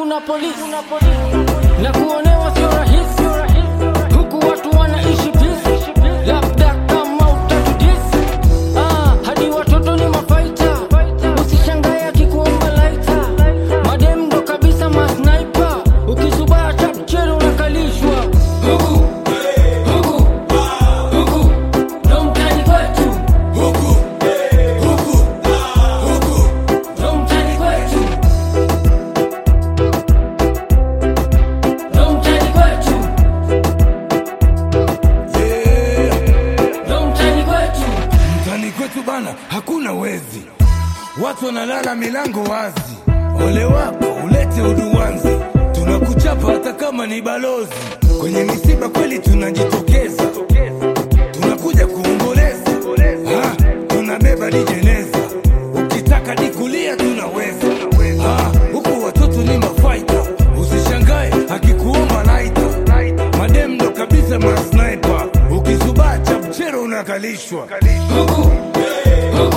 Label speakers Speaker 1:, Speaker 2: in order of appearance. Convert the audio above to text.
Speaker 1: kuna polisi na kuonewa sio rahisi, huku watu wanaishi peace, labda kama utatudisi ah, hadi watoto ni mafaita, usishangae akikuomba laita, madem ndo kabisa masniper, ukisubaa chapchero unakalishwa huku huku huku ndo mtani kwetu ndo mtani kwetu ndo mtani kwetu ndo mtani kwetu
Speaker 2: Mtani kwetu bana, hakuna wezi, watu wanalala milango wazi. Ole wako ulete uduwanzi, tunakuchapa hata kama ni balozi. Kwenye misiba kweli tunajitokeza, tunakuja kuomboleza, Ah, tunabeba dijeneza, ukitaka dikulia tunaweza. Ah, huku watoto ni mafaita, usishangae akikuomba laita, madem ndo kabisa masniper, ukizubaa chapchero unakalishwa
Speaker 1: huku huku